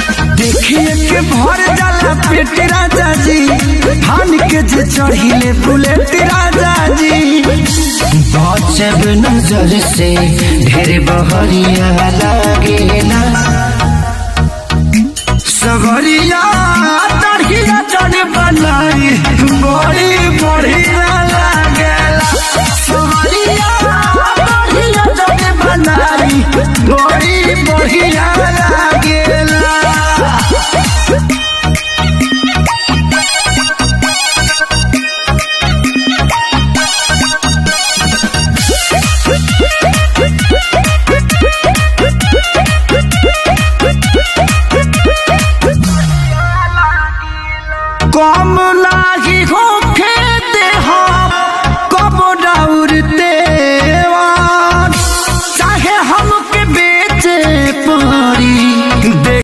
देखिए के भर जाला पेट राजा जी धान के जे चढ़िले बुलेट राजा जी बचब नजर से ढेर बहरिया लागेला सगरिया तड़िया चढ़ बनाई बड़ी बढ़िया लागेला सगरिया तड़िया चढ़ बनाई बड़ी बढ़िया लागेला